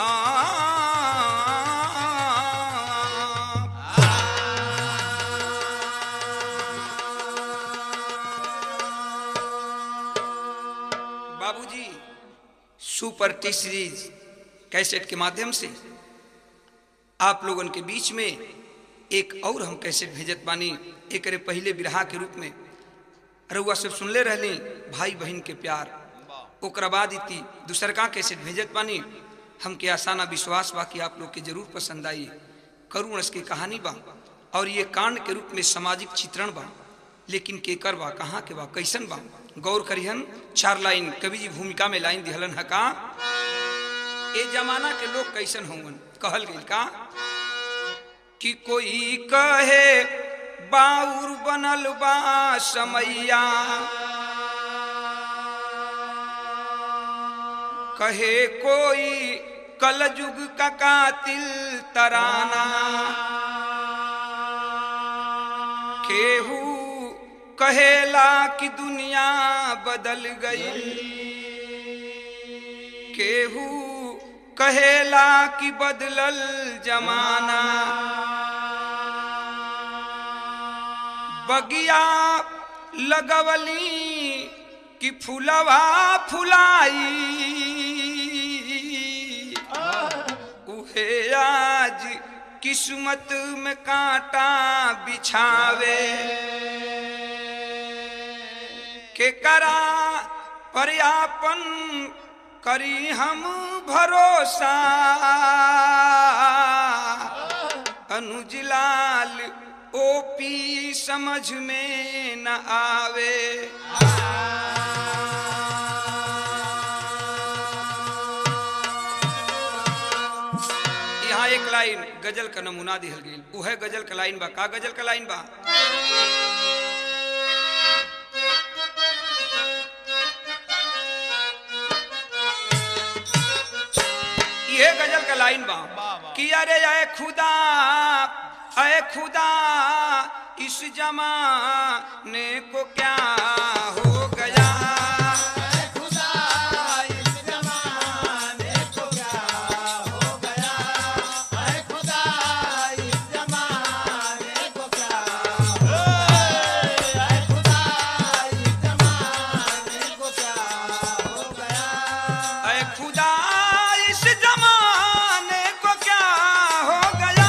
बाबूजी super T series cassette के माध्यम से आप लोगन के बीच में एक और हम कैसेट भेजत बानी एक पहले बिरहा के रूप में रउआ सब सुनले रहली भाई बहन के प्यार ओकरा बाद इति दूसर का कैसेट भेजत बानी हमके आसाना विश्वास बा कि आप लोग के जरूर पसंद आई करुण की कहानी बा और ये कांड के रूप में सामाजिक चित्रण बा लेकिन केकर बा कहाँ के बा कैसन बा गौर करिहन चार लाइन कवि जी भूमिका में लाइन दिहलन है का ए जमाना के लोग कैसन होंगन कहल गई का कि कोई कहे बाउर बनल बा समैया कहे कोई कलयुग का कातिल तराना केहू कहेला कि दुनिया बदल गई केहू कहेला कि बदलल जमाना बगिया लगवली कि फुलवा फुलाई उहे आज किस्मत में कांटा बिछावे के करा पर्यापन करी हम भरोसा अनुजलाल ओपी समझ में न आवे यहाँ एक लाइन गजल का नमूना दिहल गई उहे गजल का लाइन बा का गजल का लाइन बा ये गजल का लाइन बा कि अरे आए खुदा अरे खुदा इस जमाने को क्या हो गया अरे खुदा इस जमाने को क्या हो गया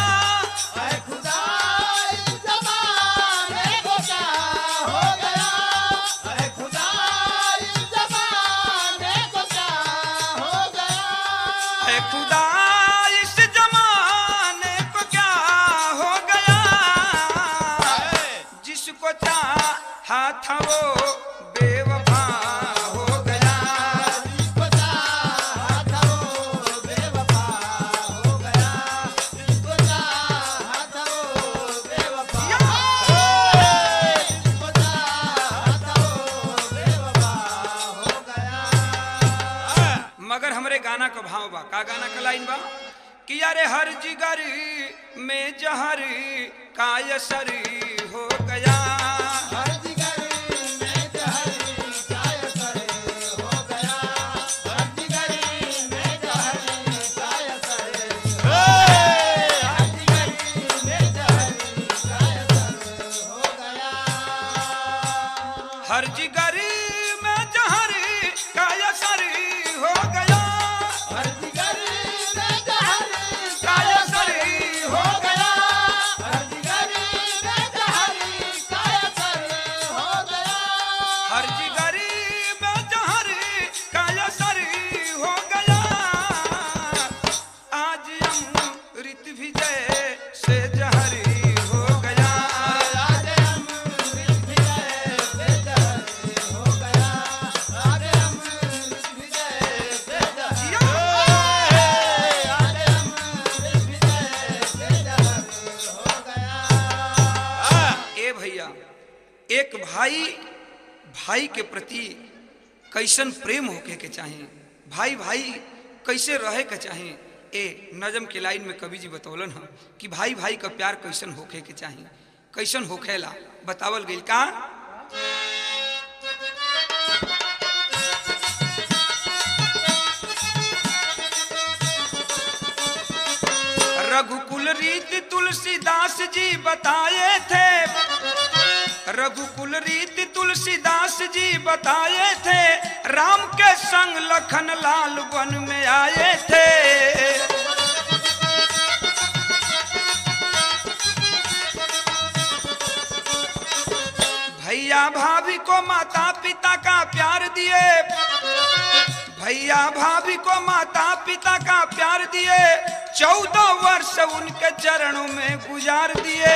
अरे खुदा इस जमाने को क्या हो गया जिसको चाहा था वो बेवफा हो गया मगर हमरे गाना का भाव बा का गाना का लाइन बा कि अरे हर जिगर में जहर का असर हो गया हर जिगर में जहर का असर हो गया का असर हो गया हर जिगर में जहर का असर हो गया आज अमृत भी जैसे जहर हो गया ए भैया एक भाई भाई के प्रति कैसन प्रेम होके के चाहे भाई भाई कैसे रहे के चाहे ए नजम के लाइन में कवि जी बतौलन हम कि भाई भाई का प्यार कैसन होके के चाहे कैसन होखेला बतावल गई का रीति तुलसीदास जी बताए थे रघुकुल रीति तुलसीदास जी बताए थे राम के संग लखन लाल वन में आए थे भैया भाभी को माता पिता का प्यार दिए भैया भाभी को माता पिता का प्यार दिए चौदह वर्ष उनके चरणों में गुजार दिए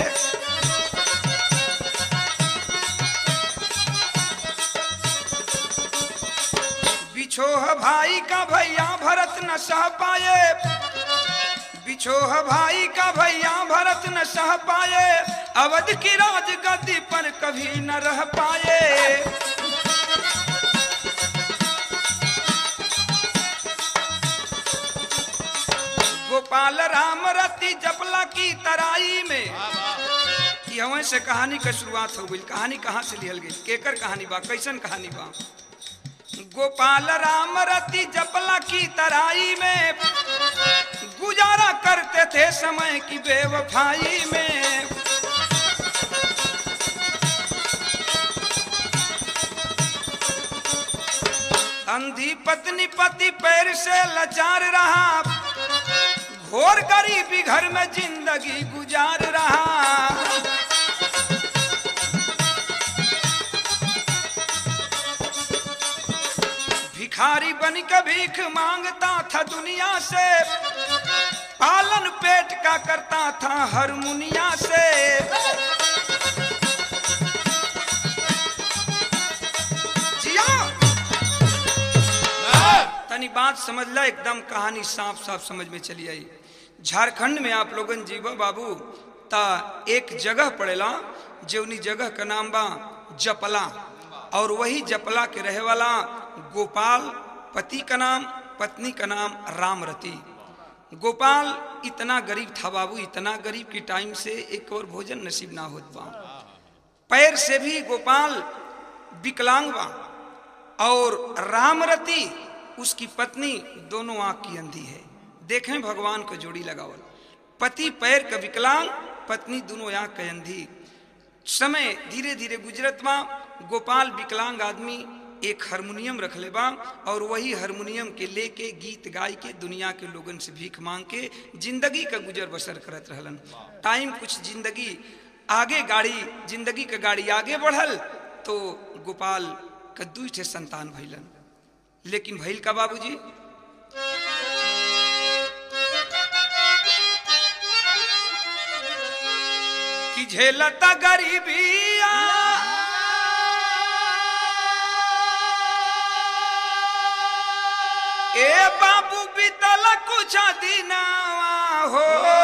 बिछोह भाई का भैया भरत न सह पाए बिछोह भाई का भैया भरत न सह पाए अवध की राज गद्दी पर कभी न रह पाए गोपाल राम रति जपला की तराई में यहीं से कहानी का शुरुआत हो गई कहानी कहाँ से लिहल गई केकर कहानी बा कैसन कहानी बा गोपाल राम रति जपला की तराई में गुजारा करते थे समय की बेवफाई में अंधी पत्नी पति पैर से लाचार रहा घोर गरीबी घर में जिंदगी गुजार रहा भिखारी बन के भीख मांगता था दुनिया से पालन पेट का करता था हर मुनिया से जिया तनी बात समझ ला एकदम कहानी साफ साफ समझ में चली आई झारखंड में आप लोगन जीवा बाबू ता एक जगह पड़ेला जौनी जगह का नाम बा जपला और वही जपला के रहे वाला गोपाल पति का नाम पत्नी का नाम रामरती गोपाल इतना गरीब था बाबू इतना गरीब की टाइम से एक और भोजन नसीब ना होत बा पैर से भी गोपाल विकलांग बा और रामरती उसकी पत्नी दोनों आंख की अंधी है देखें भगवान को जोड़ी लगावल पति पैर का विकलांग पत्नी दोनों आंख का अंधी समय धीरे धीरे गुजरत बा गोपाल विकलांग आदमी एक हारमोनियम रख ले बा और वही हारमोनियम के लेके गीत गाय के दुनिया के लोगन से भीख मांग के जिंदगी का गुजर बसर करत रहलन टाइम कुछ जिंदगी आगे गाड़ी जिंदगी का गाड़ी आगे बढ़ल तो गोपाल का दू ठे संतान भैलन लेकिन भैल का बाबूजी कि झेलता गरीबिया ए बाबू बीतल कुछ दिनावा हो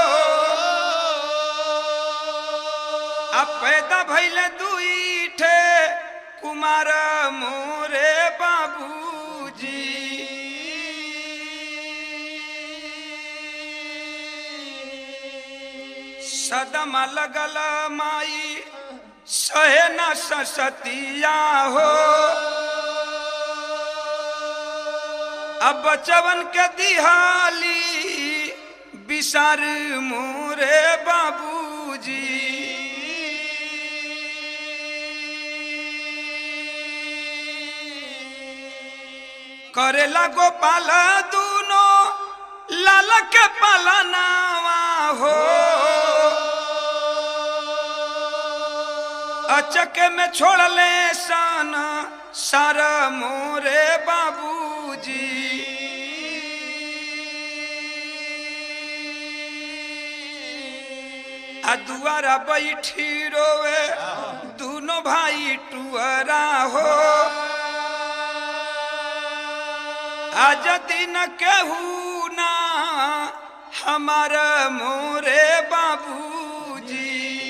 अब पैदा भैल दुई ठे कुमार मोरे बाबूजी सदम लगल माई सहे न ससतिया हो अब बचवन के दिहाली बिसार मोरे बाबूजी करेला गोपाल दूनो लाल के पालनावा हो अचक में छोड़ले सन सारा मोरे बाबूजी आ दुआरा बैठी रोवे दोनों भाई टुअरा हो आज दिन केहू ना हमारा मोरे बाबूजी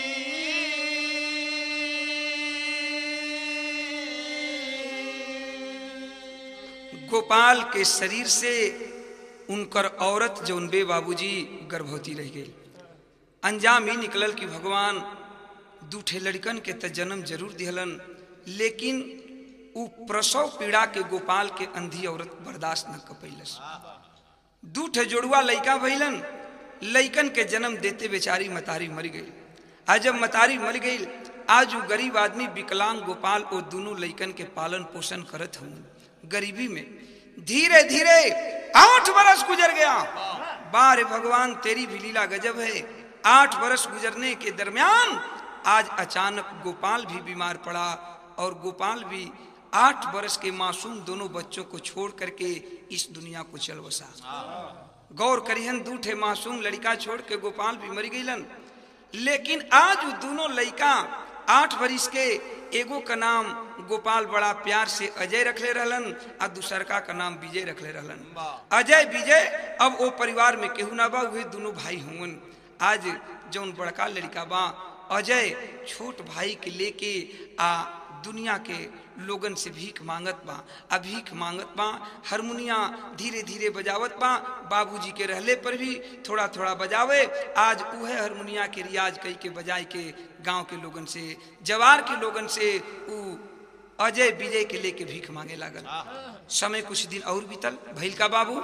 गोपाल के शरीर से उनकर औरत जौन बे बाबूजी गर्भवती रह गई अंजाम ही निकलल कि भगवान दूठे लड़कन के त जन्म जरूर दिहलन लेकिन उ प्रसव पीड़ा के गोपाल के अंधी औरत बर्दाश्त न कर पैलस दूठे जोड़ुआ लड़का भैलन लइकन के जन्म देते बेचारी मतारी मर गई आज जब मतारी मर गई आज वो गरीब आदमी विकलांग गोपाल वो दोनों लइकन के पालन पोषण करत हूँ गरीबी में धीरे धीरे आठ बरस गुजर गया बारे भगवान तेरी भी लीला गजब है आठ बरस गुजरने के दरमियान आज अचानक गोपाल भी बीमार पड़ा और गोपाल भी आठ बरस के मासूम दोनों बच्चों को छोड़ करके इस दुनिया को चल बसा गौर करिहन दूठे मासूम लड़का छोड़ के गोपाल भी मर गईलन लेकिन आज वो दोनों लड़का आठ बरिस के एगो का नाम गोपाल बड़ा प्यार से अजय रखले रहलन आ दूसरका का नाम विजय रखले रहलन अजय विजय अब वो परिवार में केहू ना बा वे दोनों भाई हुवन आज जौन बड़का लड़का बा अजय छोट भाई के लेके आ दुनिया के लोगन से भीख मांगत बा आ भीख मांगत बा हारमोनिया धीरे धीरे बजावत बा बाबूजी के रहले पर भी थोड़ा थोड़ा बजावे आज उहे हारमोनिया के रियाज कई के बजाई के गांव के लोगन से जवार के लोगन से उ अजय विजय के लेके भीख मांगे लागल समय कुछ दिन और बीतल भैल का बाबू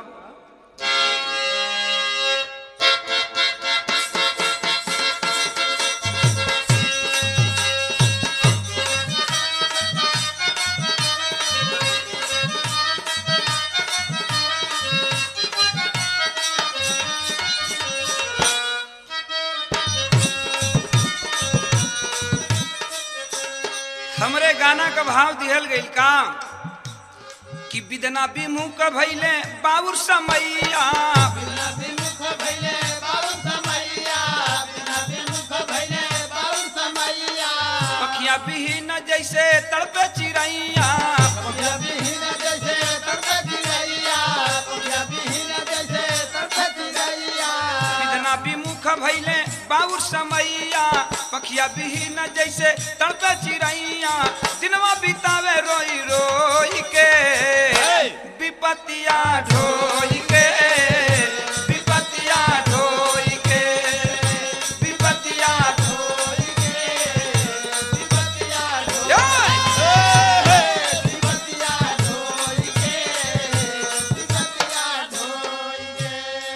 हमरे गाना का भाव दिहल गई का कि विदना विमुख भैले बाबुर समैया बिना विमुख भइले बाबू समैया बिना विमुख भइले बाबू समैया पखिया बिहीन जैसे तड़पे चिड़ैया पपिया बिहीन जैसे तड़पे चिड़ैया पपिया बिहीन जैसे तड़पे चिड़ैया विदना विमुख भैले बाबुर समैया पखिया बिहीन जैसे तड़पे चिड़ैया दिनवा बितावे रोई रोई के विपतिया ढोई के विपतिया ढोई के विपतिया ढोई विपतिया के विपतिया ढोई के विपतिया ढोई के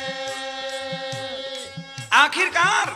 आखिरकार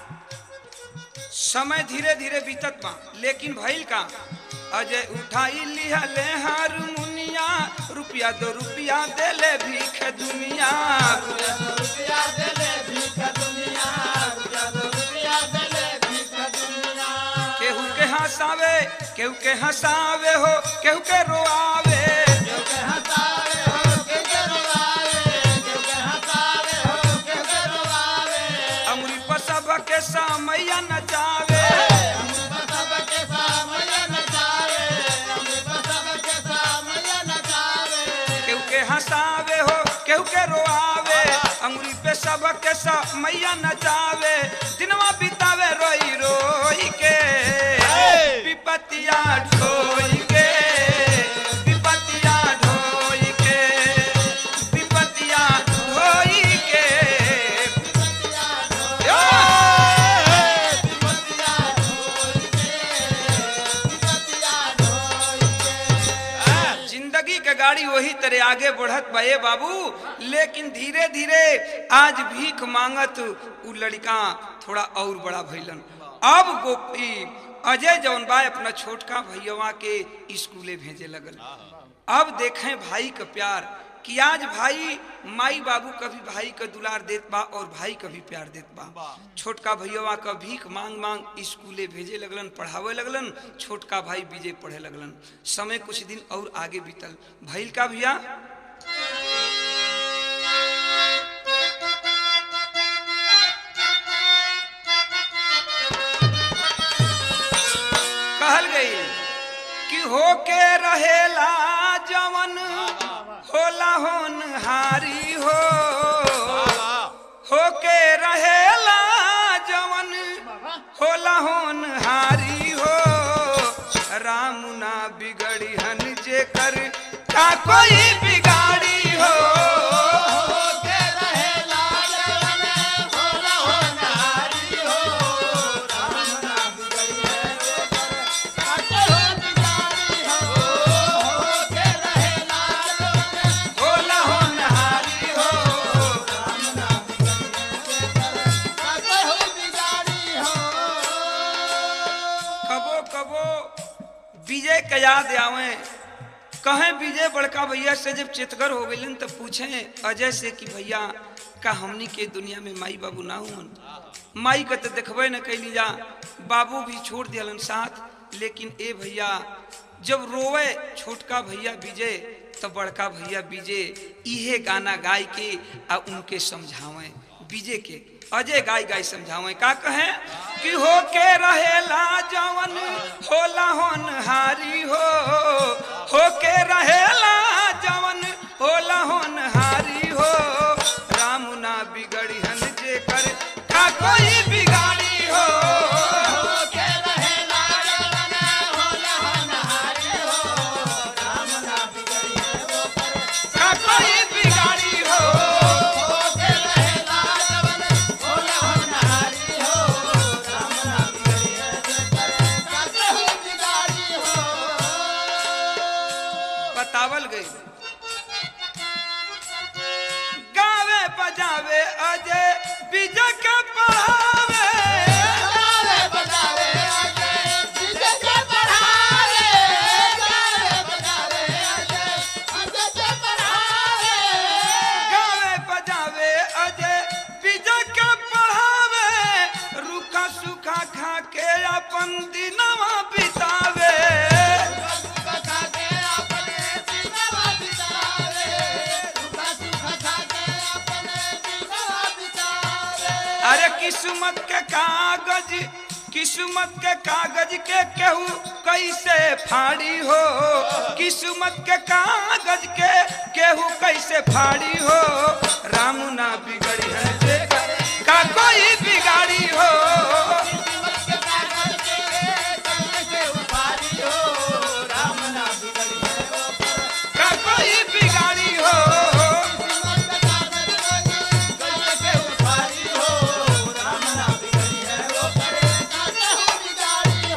समय धीरे धीरे बीतत बा लेकिन भइल का अजय उठाई लिहले हारमोनिया रुपया दो रुपया देले भीख दुनिया रुपया देले भीख दुनिया रुपया दो रुपया देले भीख दुनिया केहू के हंसावे केहू के हंसावे हो केहू के रोआवे क्योंकि हंसावे हो क्योंकि रोवावे क्योंकि हंसावे हो क्योंकि रोवावे अमरी पर सब के समैया नचावे हम सबके सामने नचावे हम सबके सामने नचावे केहू के हंसावे हो केहू के रोआवे अंगुरी पे सब के मैया नचावे दिनवा बितावे रोई रोई के विपतिया ढोई के विपतिया ढोई के विपतिया ढोई के विपतिया विपतिया ढोई के विपतिया ढोई के जिंदगी के गाड़ी वही तरह आगे बढ़त बा ए बाबू लेकिन धीरे धीरे आज भीख मांगत उ लड़का थोड़ा और बड़ा भइलन अब गोपी अजय जौन बा अपना छोटका भैया के स्कूले भेजे लगल अब देखें भाई का प्यार कि आज भाई माई बाबू कभी भाई का दुलार देत बा और भाई का भी प्यार देत बा छोटका भैया का भीख मांग मांग स्कूले भेजे लगलन पढ़ावे लगलन छोटका भाई विजय पढ़े लगलन समय कुछ दिन और आगे बीतल भैल का भैया कहल गई कि होके रहेला जवन होला होनहारी हो होके रहेला जवन होला होनहारी हो राम ना बिगड़ी हन जे कर का कोई बिगाड़ी हो होके रहे लाजवान होला हो नारी हो राम ना बिगड़िए काटे हो बिगाड़ी हो होके रहे लाजवान होला होनहारी हो राम ना बिगड़िए के याद आवे कहें विजय बड़का भैया से जब चितगर हो गए तो पूछे अजय से कि भैया का हमनी के दुनिया में माई बाबू ना हुन माई के तो देखबे न कैली जा बाबू भी छोड़ दियलन साथ लेकिन ए भैया जब रोवे छोटका भैया विजय तो बड़का भैया विजय इहे गाना गाय के आ उनके समझावे विजय के अजय गाय गाय समझावे का कहे कि हो के रहेला जवन होला होनहारी हो हो के रहेला जवन होला होनहारी हो राम ना बिगड़ी हन जे कर का कोई बिगाड़ी हो के रहे लाडवन होला हनहारी हो राम ना बिगड़िए वो करे का कोई बिगाड़ी हो के रहे लाडवन होला हनहारी हो राम ना बिगड़िए वो करे काकहु बिगाड़ी हो बतावल गई गावे बजावे अजय विजय के पढ़ावे गावे बजावे अजय विजय के पढ़ावे गावे बजावे अजय अजय के पढ़ावे गावे बजावे अजय विजय के पढ़ावे रूखा सूखा खा के अपन दिनवा बितावे कथा के अपने दिनवा बितावे दुखा सुख खा के अपने दिनवा बितावे अरे किस्मत के कागज किस्मत के कागज के केहू कैसे फाड़ी हो किस्मत के कागज के केहू कैसे फाड़ी हो राम ना बिगड़ी है जे का कोई बिगाड़ी हो किस्मत के कागज के कैसे उपारी हो राम ना बिगड़ी है वो पर का कोई बिगाड़ी हो किस्मत के कागज के कैसे उपारी हो राम ना बिगड़ी है वो पर काकहु बिगाड़ी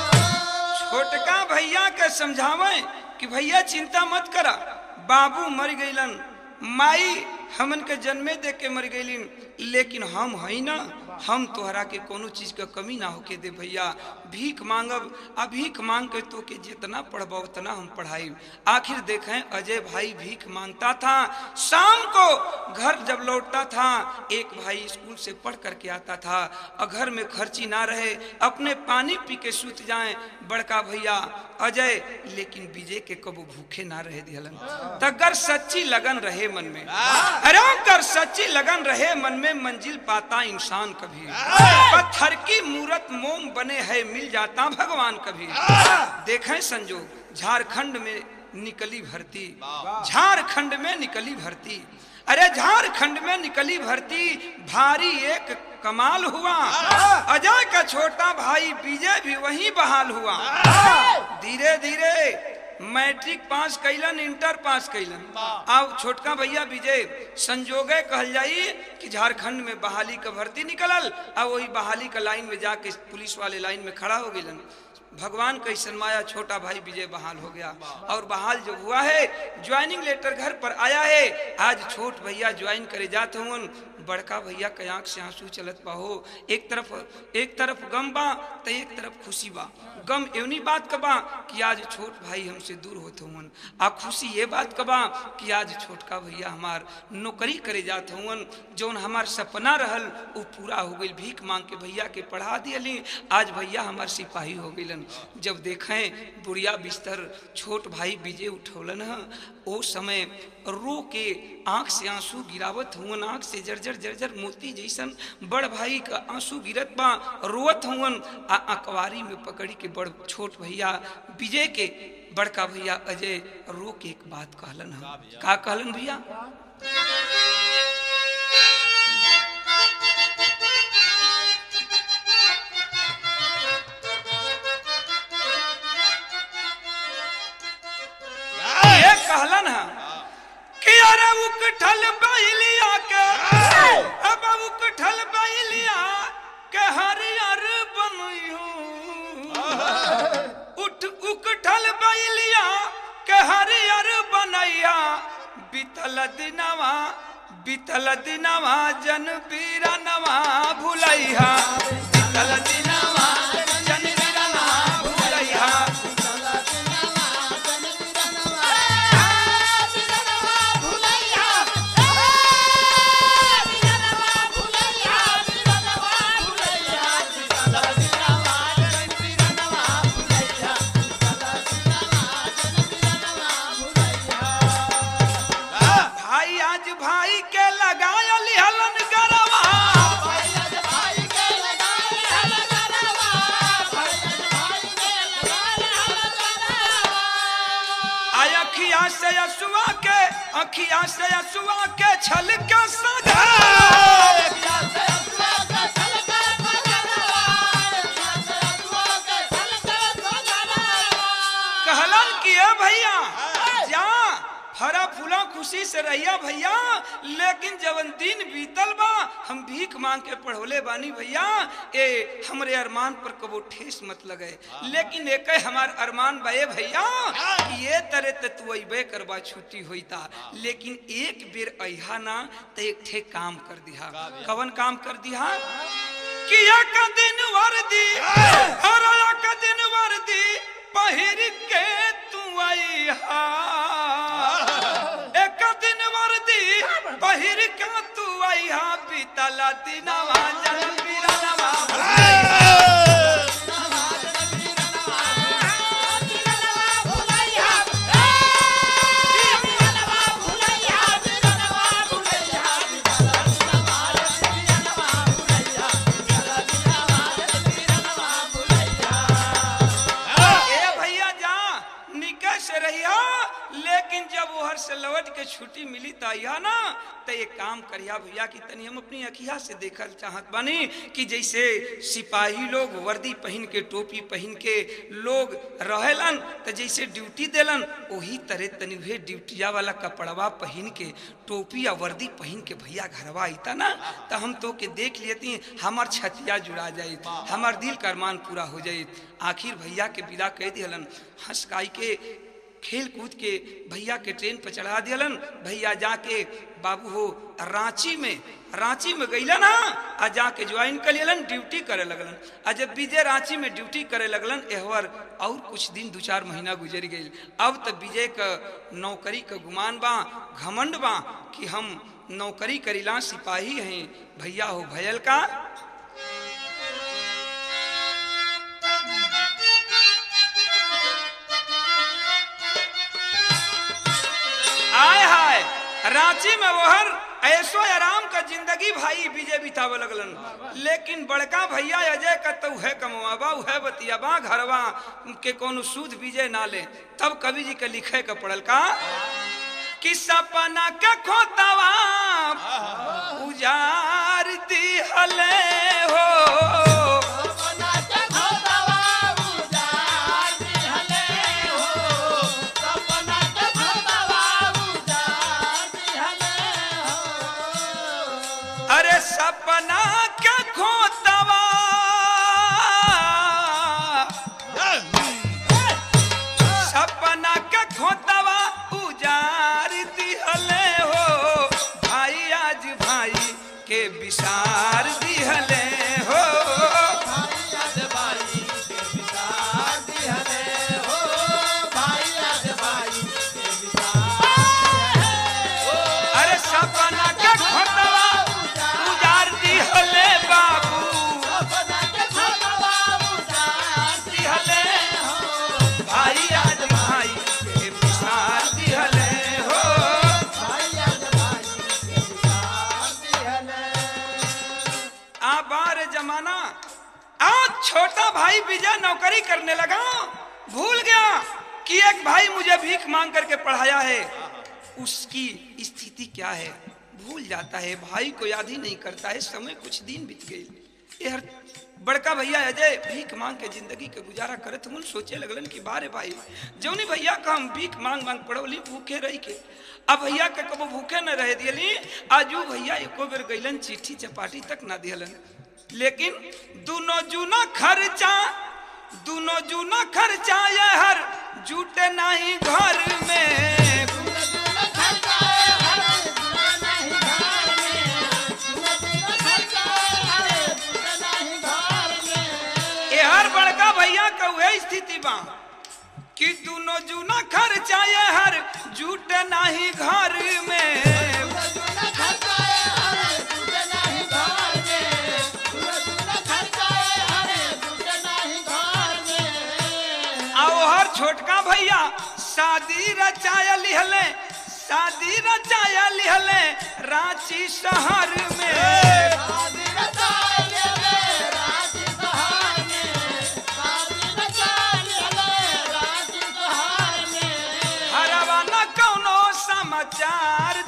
हो छोटका भैया के समझावे कि भैया चिंता मत करा बाबू मर गईलन माई हमन के जन्मे दे के मर गईलिन लेकिन हम हई ना हम तोहरा के कोनो चीज के कमी ना होके दे भैया भीख मांगब आ भीख मांग के तो के जितना पढ़ब उतना हम पढ़ाई आखिर देखें अजय भाई भीख मांगता था शाम को घर जब लौटता था एक भाई स्कूल से पढ़ करके आता था और घर में खर्ची ना रहे अपने पानी पी के सूत जाए बड़का भैया अजय लेकिन विजय के कबो भूखे ना रहे दिहलन तगर सच्ची लगन रहे मन में अरे कर सच्ची लगन रहे मन में मंजिल पाता इंसान कभी पत्थर की मूरत मोम बने है मिल जाता भगवान कभी देखें संजोग झारखंड में निकली भर्ती झारखंड में निकली भर्ती अरे झारखंड में निकली भर्ती भारी एक कमाल हुआ अजय का छोटा भाई विजय भी वहीं बहाल हुआ धीरे धीरे मैट्रिक पास कैलन इंटर पास कैलन अब छोटका भैया विजय संजोगे कहल जाई कि झारखंड में बहाली का भर्ती निकलल अब वही बहाली का लाइन में जाके पुलिस वाले लाइन में खड़ा हो गइलन भगवान का माया छोटा भाई विजय बहाल हो गया और बहाल जो हुआ है ज्वाइनिंग लेटर घर पर आया है आज छोट भैया ज्वाइन करे जाते हुन बड़का भैया के आंख से आंसू चलत बा हो एक तरफ एक तरफ गम बा तो एक तरफ खुशी बा गम एवनी बात का बा कि आज छोट भाई हमसे दूर होते हुन आ खुशी ये बात का बा कि आज छोटका भैया हमार नौकरी करे जाते हुन जौन हमार सपना रहल वो पूरा हो गई भीख मांग के भैया के पढ़ा दियली आज भैया हमार सिपाही हो गइलन जब देखें बुढ़िया बिस्तर छोट भाई विजय उठौलन है ओ समय रो के आंख से आंसू गिरावत हुवन आंख से जर्जर जर्जर मोती जैसन बड़ भाई का आंसू गिरत बा रोवत हुवन आ अकवारी में पकड़ी के बड़ छोट भैया विजय के बड़का भैया अजय रो के एक बात कहलन है का कहलन भैया ये कहलन है कि अरे उकठल बैलिया के अब उकठल बैलिया के हरियर बनइयो उठ उकठल बैलिया के हरियर बनैया बीतल दिनवा बीतल दिनवा जन बीरनवा भुलैया बीतल दिनवा जन बीरनवा भुलैया अखिया से असुआ के छल के सजा कहलन कि ए भैया जा फरा फूला खुशी से रहिया भैया लेकिन जवन दिन बीतल बा हम भीख मांग के पढ़ोले बानी भैया ए हमरे अरमान पर कबो ठेस मत लगे लेकिन एक हमार अरमान बा ए भैया कि ये तरह त तू अइबे करबा छुट्टी होईता लेकिन एक बेर अइहा ना त एक ठे काम कर दिहा कवन काम कर दिहा कि एक दिन वर्दी और एक दिन वर्दी पहिर के तू अइहा एक दिन वर्दी पहिर के तू अइहा बीतला दिनवा जन बिरनवा ए भैया जा निकल से रहिया लेकिन जब ओहर से लौट के छुट्टी मिली त अइहा ना त एक काम करिया भैया कि तनी हम अपनी अखिया से देखल चाहत बानी कि जैसे सिपाही लोग वर्दी पहन के टोपी पहन के लोग रहेलन त जैसे ड्यूटी देलन वही तरह तनी उहे ड्यूटिया वाला कपड़वा पहन के टोपी या वर्दी पहन के भैया घरवा आईता ना त हम तो के देख लेती हमार छतिया जुड़ा जाई हमार दिल का अरमान पूरा हो जाई आखिर भैया के विदा कह दिहलन हंसकाई के खेल कूद के भैया के ट्रेन पर चढ़ा दियलन भैया जाके बाबू हो रांची में रांची में गईलन हा आ जाके ज्वाइन कर लेलन ड्यूटी करे लगलन आ जब विजय रांची में ड्यूटी करे लगलन एहवर और कुछ दिन दो चार महीना गुजर गई अब तब विजय का नौकरी का गुमान बा घमंड बा कि हम नौकरी करीला सिपाही हैं भैया हो भयल का आय हाय रांची में वहर ऐसो आराम का जिंदगी भाई विजय बितावे लगलन लेकिन बड़का भैया अजय का तो है कमवाबा है बतियाबा घरवा के कोनो सूद विजय ना ले तब कवि जी के लिखे का पड़ल का कि सपना के खोतवा उजार दिहले हो अरे सपना के खोतवा सपना के खोतवा उजार दिहले हो भाई आज भाई के विसार दिहले हो अरे सपना के खोतवा उजार दिहले बाबू दिहले भाई आज भाई के विसार दिहले हो आ बार जमाना आज छोटा भाई विजय नौकरी करने लगा भूल गया कि एक भाई मुझे भीख मांग करके पढ़ाया है उसकी स्थिति क्या है भूल जाता है भाई को याद ही नहीं करता है समय कुछ दिन बीत गई ये हर बड़का भैया अजय भीख मांग के जिंदगी के गुजारा करत हूँ सोचे लगलन कि बारे भाई जौनी भैया का हम भीख मांग मांग पड़ोली भूखे रही के अब भैया के कबो भूखे न रह दियली आजू भैया एको बेर गईलन चिट्ठी चपाटी तक ना दियलन लेकिन दोनों जूना खर्चा दोनों जूना खर्चा ये हर जूटे नहीं घर में ये हर बड़का भैया का वह स्थिति बा कि दोनों जूना खर्चा ये हर जूट नहीं घर में आओ हर छोटका भैया शादी रचाया लिहले शादी रचाया लिहले रांची शहर में हरवा न कौनो समाचार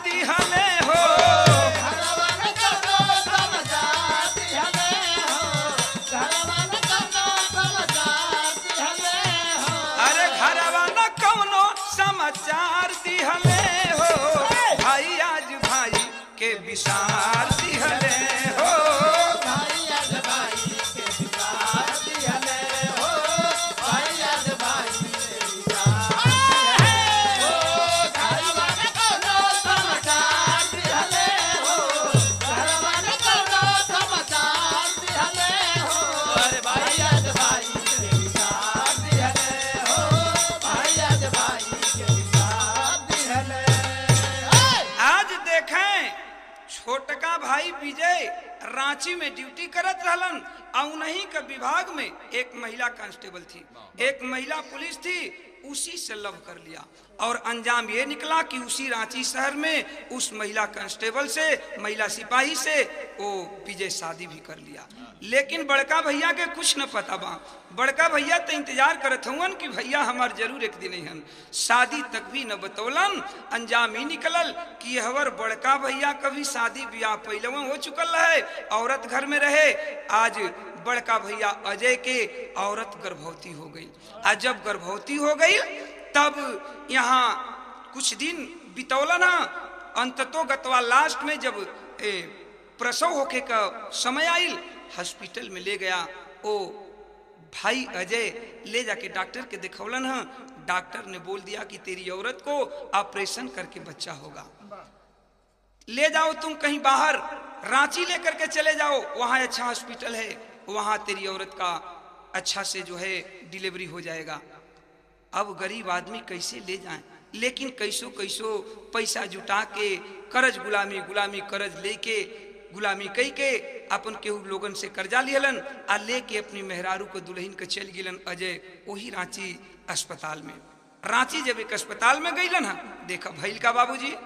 रांची में ड्यूटी करत रहलन और उन्हीं के विभाग में एक महिला कांस्टेबल थी एक महिला पुलिस थी उसी से लव कर लिया और अंजाम ये निकला कि उसी रांची शहर में उस महिला कांस्टेबल से महिला सिपाही से वो विजय शादी भी कर लिया लेकिन बड़का भैया के कुछ न पता बा बड़का भैया तो इंतजार करत हुवन कि भैया हमार जरूर एक दिन हन शादी तक भी न बतौलन अंजाम ही निकलल कि हवर बड़का भैया कभी शादी ब्याह पहले हो चुकल है औरत घर में रहे आज बड़का भैया अजय के औरत गर्भवती हो गई आज जब गर्भवती हो गई तब यहाँ कुछ दिन बितौलन अंततो गतवा लास्ट में जब ए, प्रसव होके का समय आयल हॉस्पिटल में ले गया ओ भाई अजय ले जाके डॉक्टर के दिखौलन है डॉक्टर ने बोल दिया कि तेरी औरत को ऑपरेशन करके बच्चा होगा ले जाओ तुम कहीं बाहर रांची लेकर के चले जाओ वहां अच्छा हॉस्पिटल है वहां तेरी औरत का अच्छा से जो है डिलीवरी हो जाएगा अब गरीब आदमी कैसे ले जाए लेकिन कैसो कैसो पैसा जुटा के करज गुलामी गुलामी करज लेके गुलामी कई के अपन केहू लोगन से कर्जा लिहलन आ लेके अपनी मेहरारू को दुल्हन के चल गिलन अजय वही रांची अस्पताल में रांची जब एक अस्पताल में गईलन हा देखा भैल का बाबूजी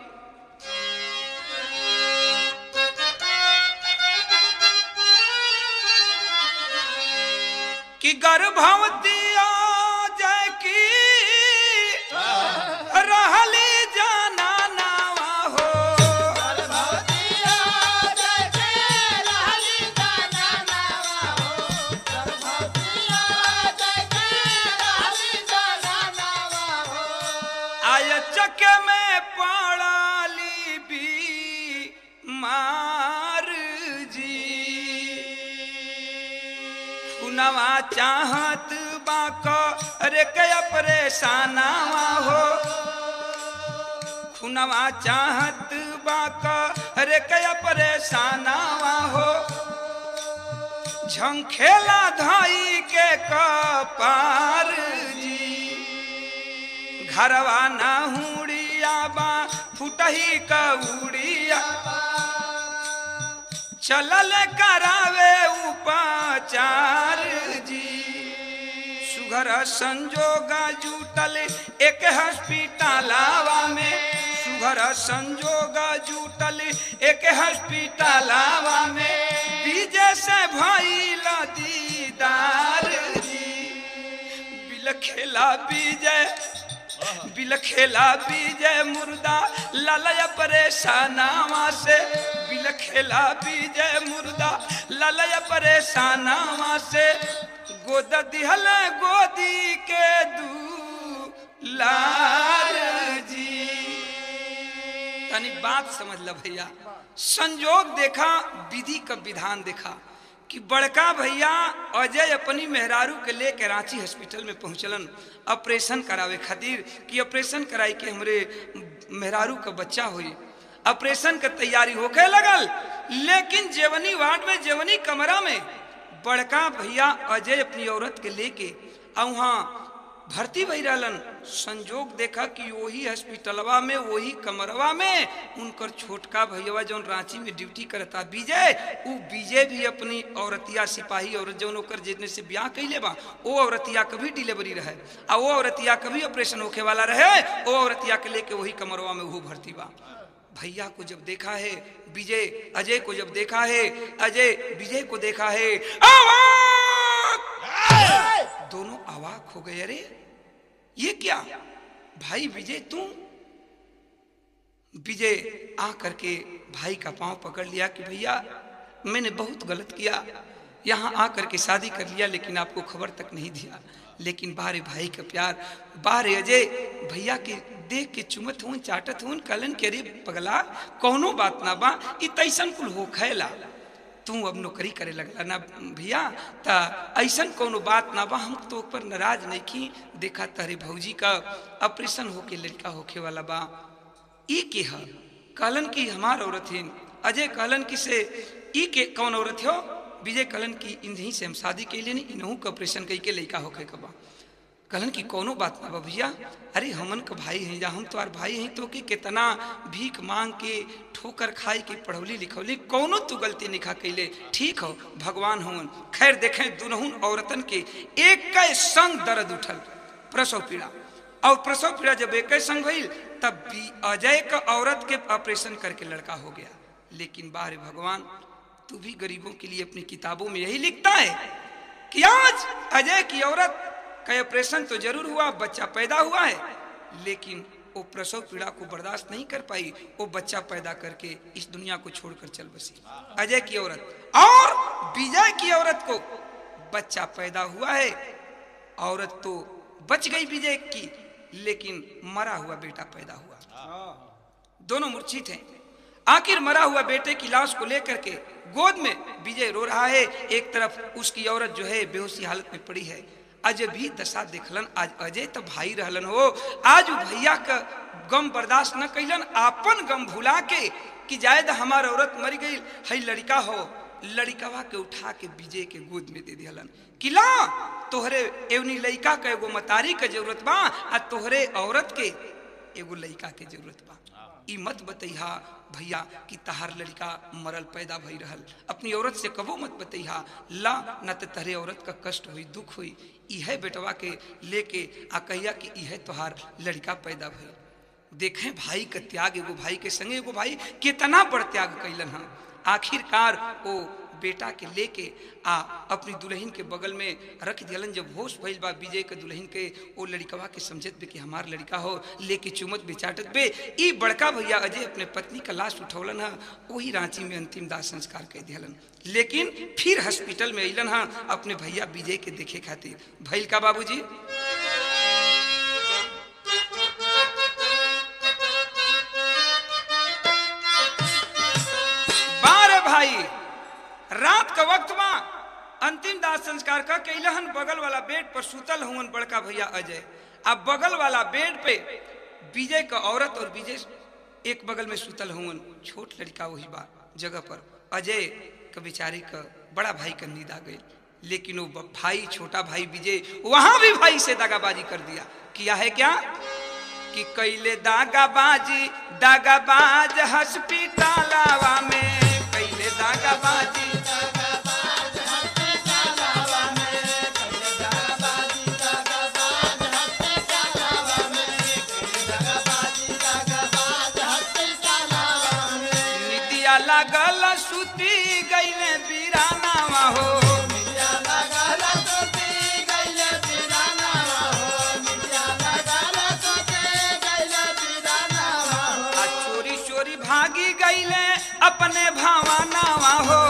कि गर्भवती जय की रहली जाना नावा हो गर्भवतिया जय के रहली जाना नावा हो गर्भवतिया जय के रहली जाना नावा हो आय चक में पड़ाली भी मार जी खुनवा चाहत बाक अरे कया परेशानावा हो खुनवा चाहत बाक अरे कया परेशानावा हो झंखेला धाई के कपार जी घरवा ना हुड़िया बा फुटही कउड़िया चलल करावे उपचार जी सुघर संजोग जुटल एक हॉस्पिटलावा में सुघर संजोग जुटल एक हॉस्पिटलावा में विजय से भइल दीदार जी बिलखेला विजय बिलखेला विजय मुर्दा ललय परेशानावा से बिलखेला विजय मुर्दा ललय परेशानावा से गोद दिहल गोदी के दू लार जी तनी बात समझ ल भैया संजोग देखा विधि का विधान देखा कि बड़का भैया अजय अपनी मेहरारू के लेके रांची हॉस्पिटल में पहुंचलन ऑपरेशन करावे खातिर कि ऑपरेशन कराई के हमरे मेहरारू का बच्चा हुई ऑपरेशन का तैयारी होके लगल लेकिन जेवनी वार्ड में जेवनी कमरा में बड़का भैया अजय अपनी औरत के लेके आ वहाँ भर्ती भई रहलन संजोग देखा कि वही हॉस्पिटलवा में वही कमरवा में उनकर छोटका भैया जौन रांची में ड्यूटी करता विजय उ विजय भी अपनी औरतिया सिपाही और जौन ओकर जितने से ब्याह कैले बा वो औरतिया का भी डिलीवरी रहे आ वो औरतिया का भी ऑपरेशन होके वाला रहे वो औरतिया के लेके वही कमरवा में वो भर्ती बा भैया को जब देखा है विजय अजय को जब देखा है अजय विजय को देखा है आवाज दोनों अवाक हो गए अरे ये क्या भाई विजय तू विजय आ करके भाई का पांव पकड़ लिया कि भैया मैंने बहुत गलत किया यहाँ आ करके शादी कर लिया लेकिन आपको खबर तक नहीं दिया लेकिन बारे भाई का प्यार बारे अजय भैया के देख के चुमत हूँ चाटत हूँ कलन के अरे पगला कौनो बात ना बा इ तैसन कुल हो खैला तू अब नौकरी करे लगला ना भैया ता ऐसन कोनो बात ना बा हम तो पर नाराज नहीं की देखा तारे भौजी का ऑपरेशन होके लड़का होके वाला बा ई के ह कहलन की हमार औरत है अजय कहलन की से ई के कौन औरत हो विजय कहलन की इन्हीं से हम शादी के लिए नहीं इनहू का ऑपरेशन कई के लड़का होके का बा कहलन कि कोनो बात ना बा भैया अरे हमन का भाई हैं या हम तुम्हार भाई हैं तो कि कितना भीख मांग के ठोकर खाई के पढ़ौली लिखौली कोनो तू गलती निखा कैले ठीक हो भगवान होवन खैर देखें दुनहुन औरतन के एक के संग दर्द उठल प्रसव पीड़ा और प्रसव पीड़ा जब एक संग भइल तब भी अजय का औरत के ऑपरेशन करके लड़का हो गया लेकिन बाहर भगवान तू भी गरीबों के लिए अपनी किताबों में यही लिखता है कि आज अजय की औरत का ऑपरेशन तो जरूर हुआ बच्चा पैदा हुआ है लेकिन वो प्रसव पीड़ा को बर्दाश्त नहीं कर पाई वो बच्चा पैदा करके इस दुनिया को छोड़कर चल बसी अजय की औरत और विजय की औरत को बच्चा पैदा हुआ है औरत तो बच गई विजय की लेकिन मरा हुआ बेटा पैदा हुआ दोनों मूर्छित हैं आखिर मरा हुआ बेटे की लाश को लेकर के गोद में विजय रो रहा है एक तरफ उसकी औरत जो है बेहोशी हालत में पड़ी है अजय भी दशा देखलन आज अजय तो भाई रहलन हो आज उ भैया का गम बर्दाश्त न कैलन आपन गम भुला के कि जायद हमार औरत मर गई है लड़का हो लड़कवा के उठा के विजय के गोद में दे दिहलन किला तोहरे एवनी लड़का के एगो मतारी के जरूरत बा आ तोहरे औरत के एगो लड़का के जरूरत बा ई मत बतैहा भैया कि तहार लड़का मरल पैदा भई रहल अपनी औरत से कबो मत बतैहा ला न तो तहरे औरत का कष्ट हुई दुख हुई इहे बेटवा के लेके आ कहिया कि इहे तोहार लड़का पैदा भई देखें भाई का त्याग एगो भाई के संगे एगो भाई कितना बड़ त्याग कैलन हम आखिरकार वो बेटा के लेके आ अपनी दुल्हन के बगल में रख दियलन जब होश भइल बा विजय के दुल्हन के ओ लड़कवा के समझत बे कि हमार लड़का हो लेके चुमत बेचाटत बे ई बड़का भैया अजय अपने पत्नी का लाश उठौलन है वही रांची में अंतिम दाह संस्कार कर दियलन लेकिन फिर हॉस्पिटल में अलन है अपने भैया विजय के देखे खातिर भैल का बाबूजी बारह भाई रात का वक्त बा अंतिम दाह संस्कार का कैलहन बगल वाला बेड पर सुतल हुवन बड़का भैया अजय अब बगल वाला बेड पे विजय का औरत और विजय एक बगल में सुतल हुवन छोट लड़का वही बा जगह पर अजय का बेचारी का बड़ा भाई का नींद आ गई लेकिन वो ब- भाई छोटा भाई विजय वहां भी भाई से दागाबाजी कर दिया किया है क्या कि कैले दागाबाजी दागाबाज हॉस्पिटलवा में कैले दागाबाजी निदिया लागल सुती गईले बिरानावा हो आ चोरी चोरी भागी गईले अपने भावानावा हो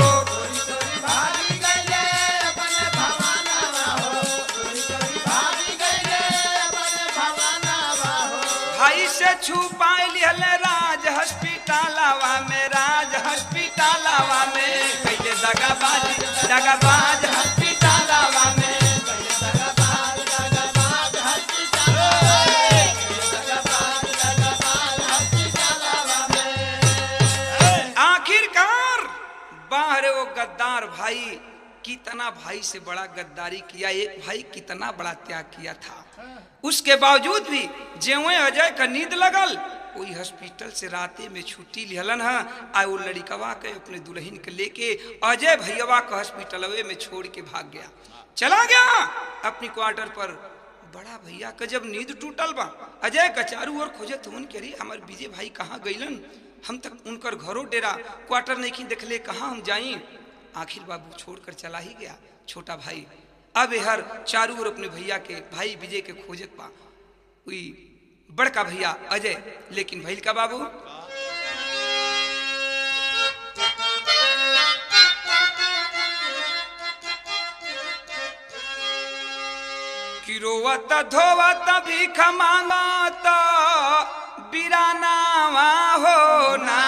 भाई से छुपा लिहले राज हॉस्पिटलवा में राज हॉस्पिटलवा में कैले दगाबाजी दगाबाज हॉस्पिटलवा में आखिरकार बाहर वो गद्दार भाई कितना भाई से बड़ा गद्दारी किया एक भाई कितना बड़ा त्याग किया था उसके बावजूद भी जेवे अजय का नींद लगल वही हॉस्पिटल से राते में छुट्टी लिहलन है आ वो लड़कवा के अपने दुल्हन के लेके अजय भैयावा का हॉस्पिटलवे में छोड़ के भाग गया चला गया अपनी क्वार्टर पर बड़ा भैया का जब नींद टूटल बा अजय का चारू ओर खोजत हुन के रे हमार विजय भाई कहाँ गईलन हम तक उनकर घरों डेरा क्वार्टर नहीं देखले कहाँ हम जाई आखिर बाबू छोड़कर चला ही गया छोटा भाई अब हर चारू ओर अपने भैया के भाई विजय के खोजत पा हुई बड़का भैया अजय लेकिन भैल का बाबू कि रोवत धोवत भीख मांगत बिरानावा हो ना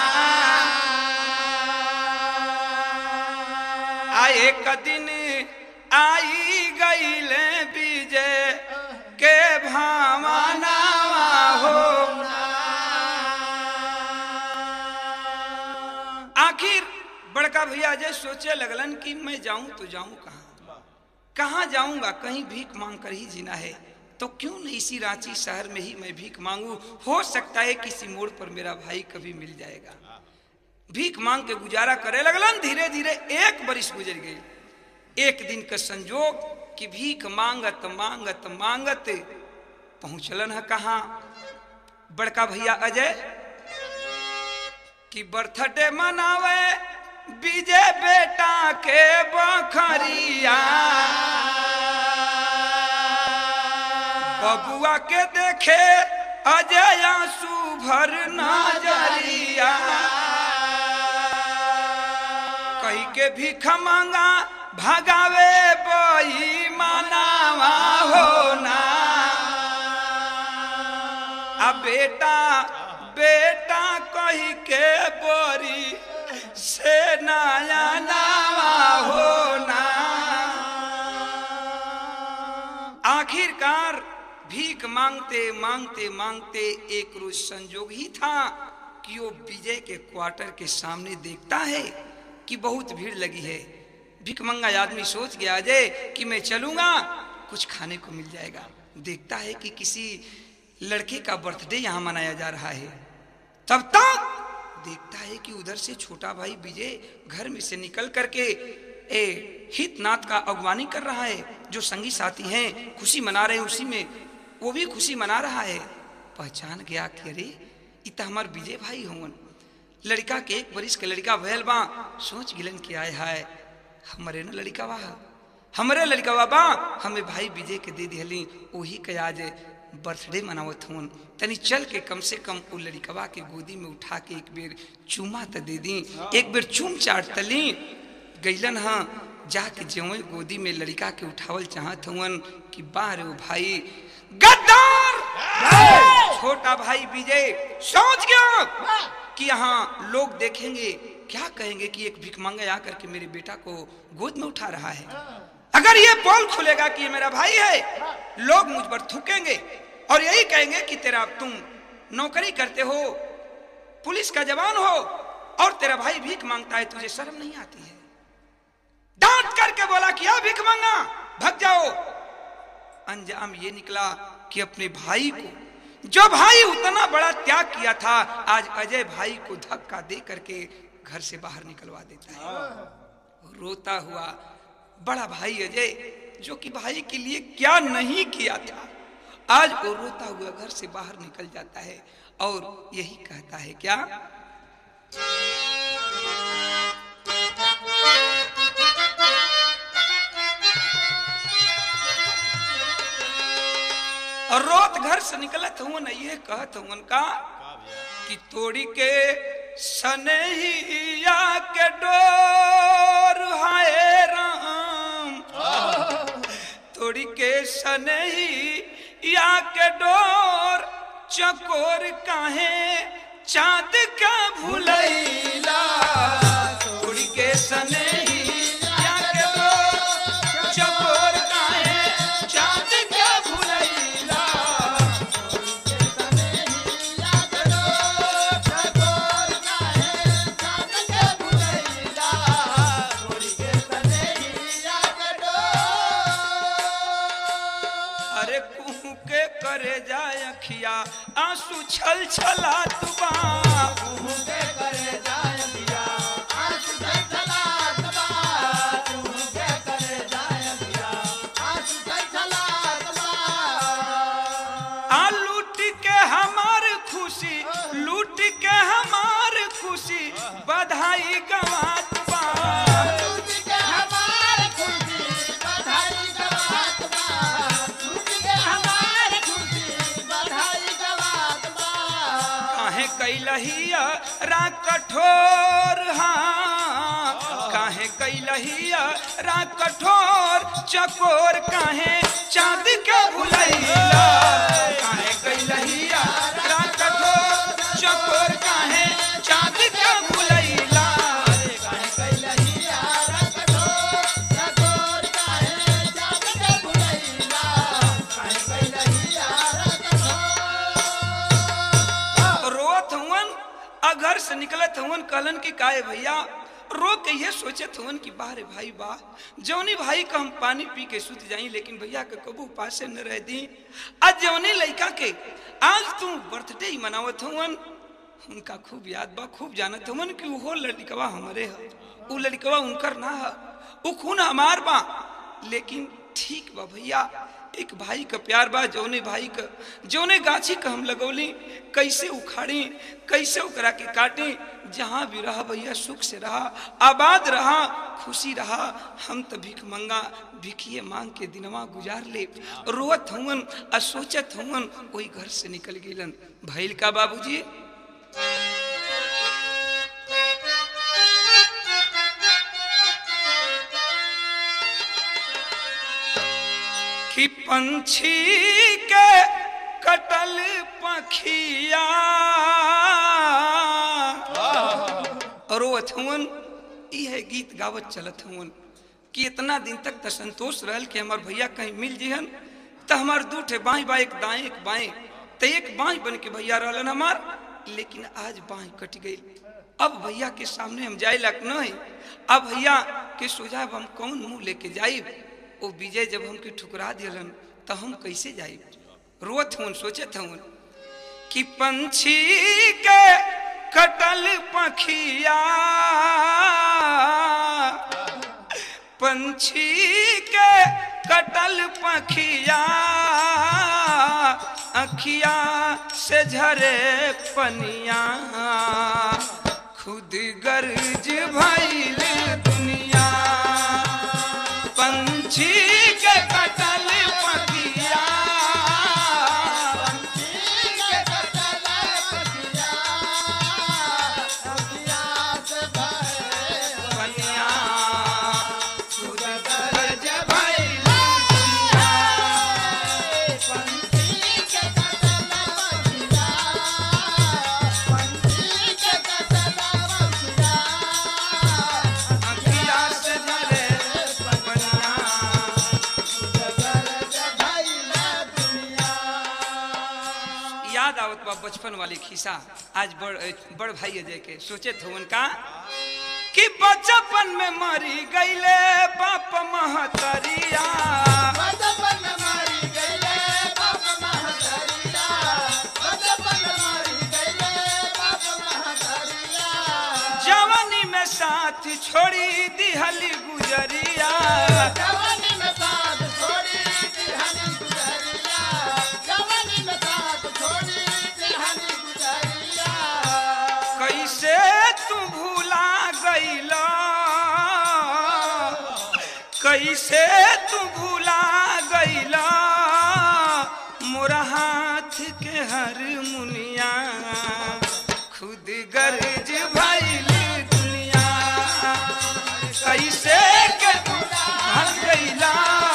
आ एक दिन आई गईले विजय के भावनावा हो आखिर बड़का भैया जे सोचे लगलन कि मैं जाऊं तो जाऊं कहाँ कहाँ जाऊंगा कहीं भीख मांग कर ही जीना है तो क्यों नहीं इसी रांची शहर में ही मैं भीख मांगू हो सकता है किसी मोड़ पर मेरा भाई कभी मिल जाएगा भीख मांग के गुजारा करे लगलन धीरे धीरे एक बरिस गुजर गई एक दिन का संजोग कि भीख मांगत मांगत मांगत पहुंचलन है कहा बड़का भैया अजय कि बर्थडे मनावे विजय बेटा के बखरिया बबुआ के देखे अजय आंसू भर नजरिया कही के भीख मांगा भगावे बई मनावा होना आ बेटा बेटा कही के बोरी से नया नावा होना आखिरकार भीख मांगते मांगते मांगते एक रोज संजोग ही था कि वो विजय के क्वार्टर के सामने देखता है कि बहुत भीड़ लगी है भिकमंगा आदमी सोच गया अजय कि मैं चलूंगा कुछ खाने को मिल जाएगा देखता है कि किसी लड़के का बर्थडे यहाँ मनाया जा रहा है तब तक देखता है कि उधर से छोटा भाई विजय घर में से निकल करके ए हितनाथ का अगवानी कर रहा है जो संगी साथी हैं खुशी मना रहे हैं उसी में वो भी खुशी मना रहा है पहचान गया कि अरे इ त हमार विजय भाई होवन लड़का के एक बरिस के लड़का भयल बा सोच गिलन कि आय हाय हमरे न लड़का बा हमरे लड़का बा बा हमें भाई विजय के दे दिहली वही के आज बर्थडे मनावत हूँ तनी चल के कम से कम वो लड़कवा के गोदी में उठा के एक बेर चूमा त दे दी एक बेर चूम चाट तली गैलन हाँ जाके ज्यों गोदी में लड़का के उठावल चाहत हुवन कि बाहर वो भाई गद्दार छोटा भाई विजय सोच गया कि यहाँ लोग देखेंगे क्या कहेंगे कि एक भिकमंगा आकर के मेरे बेटा को गोद में उठा रहा है अगर ये पोल खुलेगा कि ये मेरा भाई है लोग मुझ पर थूकेंगे और यही कहेंगे कि तेरा तुम नौकरी करते हो पुलिस का जवान हो और तेरा भाई भीख मांगता है तुझे शर्म नहीं आती है डांट करके बोला कि आ भीख मांगा भग जाओ अंजाम ये निकला कि अपने भाई को जो भाई उतना बड़ा त्याग किया था आज अजय भाई को धक्का दे करके घर से बाहर निकलवा देता है रोता हुआ बड़ा भाई अजय जो कि भाई के लिए क्या नहीं किया था आज वो रोता हुआ घर से बाहर निकल जाता है और यही कहता है क्या और रोत घर से निकलत हुआ न ये कहत हुआ का कि तोड़ी के सनहिया के डोर हाय राम तोड़ी के सनहिया के डोर चकोर काहे चांद का भुलैला तोड़ी के सनहिया के डोर चकोर काहे चांद का भुलैला अरे कुहू के करे जाए अखिया आंसू छल छला तुबा कुहू के करे जाए अखिया आ लूट के हमार खुशी लूट के हमार खुशी बधाई गवात बा काहे कैलहिया रा कठोर हाँ काहे कैलहिया रा कठोर चकोर काहे चांद के भुलैला काहे कैलहिया रा कठोर चकोर काहे चांद के भुलैला काहे कैलहिया रा कठोर चकोर काहे चांद के भुलैला काहे कैलहिया रोत हुवन अगर से निकलत हुवन कहलन की काहे भैया रो के ये सोचत हवन कि बाहरे भाई बा जौनी भाई का हम पानी पी के सुत जाई लेकिन भैया के कबू पासे न रह दी आज जौनी लड़का के आज तू बर्थडे ही मनावत हवन उनका खूब याद बा खूब जानत हवन कि वो लड़कवा हमरे ह वो लड़कवा उनकर ना ह वो खून हमार बा लेकिन ठीक बा भैया एक भाई का प्यार बा जौने भाई का जौने गाछी का हम लगौली कैसे उखाड़ी कैसे ओकरा के काटे जहाँ भी रहा भैया सुख से रहा आबाद रहा खुशी रहा हम तो भीख मंगा भिखिए मांग के दिनवा गुजार ले रोवत हवन आ सोचत हवन वही घर से निकल गेलन भैल का बाबूजी कि पंछी के कटल पखिया रोवत हवन यह गीत गावत चलत हवन कि इतना दिन तक तो संतोष रहल कि हमार भैया कहीं मिल जिहन तो हमार दू ठे बाई बा एक दाएं एक बाएं तो एक बाई बन के भैया रहलन हमार लेकिन आज बाई कट गई अब भैया के सामने हम जाए लायक नहीं अब भैया के सोझाब हम कौन मुंह लेके जाइब ओ विजय जब हमके ठुकरा दिलन तो हम कैसे जाइब रोत हूँ सोचत हूँ कि पंछी के कटल पखिया पंछी के कटल पखिया अखिया से झरे पनिया खुद गर्ज भइल दुनिया पंछी के कटल पखिया पनिया खुद गर्ज भइल दुनिया अखिया से झरे पनिया याद आवत बा बचपन वाली खिस्सा आज बड़ बड़ भाई अजय के सोचे थे उनका कि बचपन में मरी गईले बाप महतरिया जवानी में साथ छोड़ी दिहली गुजरिया जवानी में साथ छोड़ी दिहानी गुजरिया जवानी में साथ छोड़ी दिहानी गुजरिया कैसे तू भूला गईला कैसे तू भूला गईला मोरा हाथ के हर मुनिया खुद गर्ज भइल दुनिया कैसे के तू भाग गईला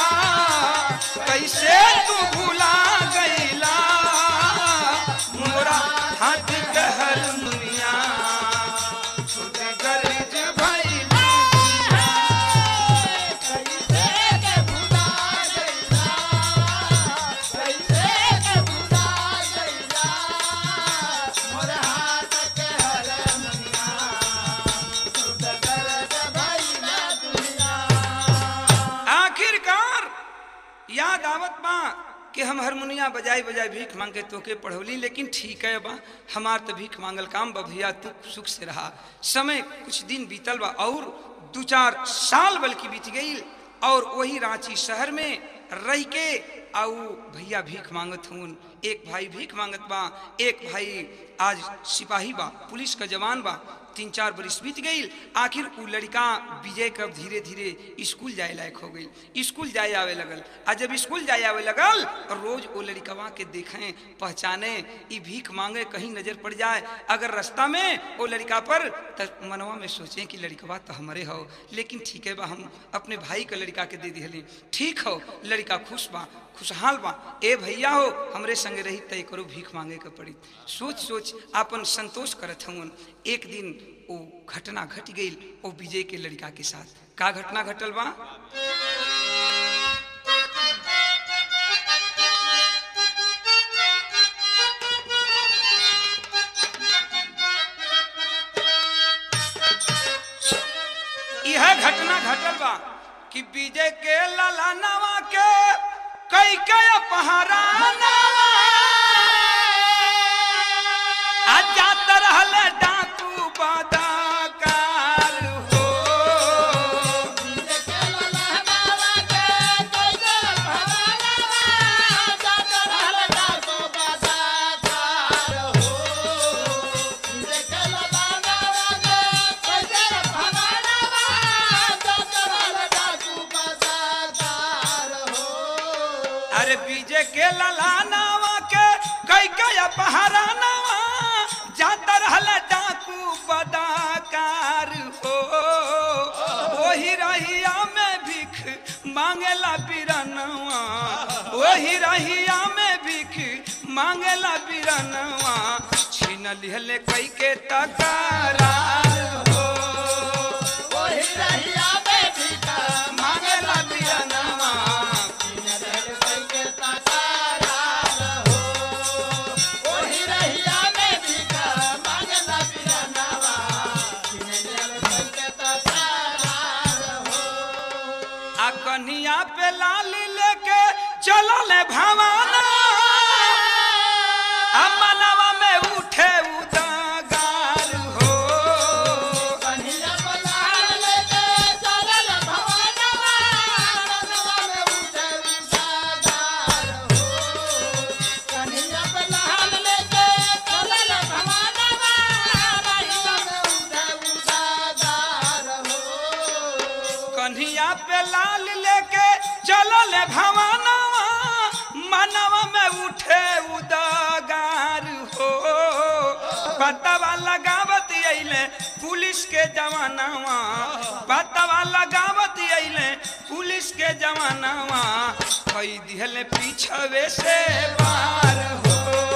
कैसे तू भूला गईला मोरा हाथ के हर मुनिया खुद गर्ज भइल दुनिया कैसे के भुला गईला कैसे के भुला गईला मोर हाथ के हर मनिया खुद दर्द भइला दुनिया आखिरकार याद आवत बा कि हम हारमोनिया बजाई बजाई भीख मांग के तोके पढ़ौली लेकिन ठीक है बा हमार तो भीख मांगल काम बा भैया तू सुख से रहा समय कुछ दिन बीतल बा और दो चार साल बल्कि बीत गई और वही रांची शहर में रह के आऊ भैया भीख मांगत हूँ एक भाई भीख मांगत बा एक भाई आज सिपाही बा पुलिस का जवान बा तीन चार बरिस बीत गई आखिर उ लड़का विजय कब धीरे धीरे स्कूल जाए लायक हो गई स्कूल जाए आवे लगल आ जब स्कूल जाए आवे लगल रोज वो लड़कवा के देखें पहचाने ई भीख मांगे कहीं नजर पड़ जाए अगर रास्ता में वो लड़का पर त मनवा में सोचें कि लड़कवा तो हमारे हो लेकिन ठीक है बा हम अपने भाई के लड़का के दे दिहली ठीक हो लड़का खुश बा खुशहाल बा ए भैया हो हमरे संगे रही तय करो भीख मांगे के पड़ी सोच सोच आपन संतोष करत हूँ एक दिन वो घटना घट गई वो विजय के लड़का के साथ का घटना घटल बा घटल बा कि विजय के ललानवा के कई कई पहराना आ जात रहल डाकू बदाकार हो अरे विजय के ललानवा के कई कई पहरानवा जात रहल डाकू बदाकार हो वही रहिया में भिख मांगेला बिरनवा वही रहिया में भिख मांगेला बिरनवा छीन लिहले कई के तकरार हो मांगेला बिरनवा आ कन्हिया पे लाली लेके चलल भवाना आ मनवा में उठे उदागार हो कन्हिया पे लाल लेके चलल भवाना मनवा में उठे उदागार हो पतवा लगावत अइले पुलिस के जवानावा पतवा लगावत अइले पुलिस के जवानावा कई दिहले पीछवे से बार हो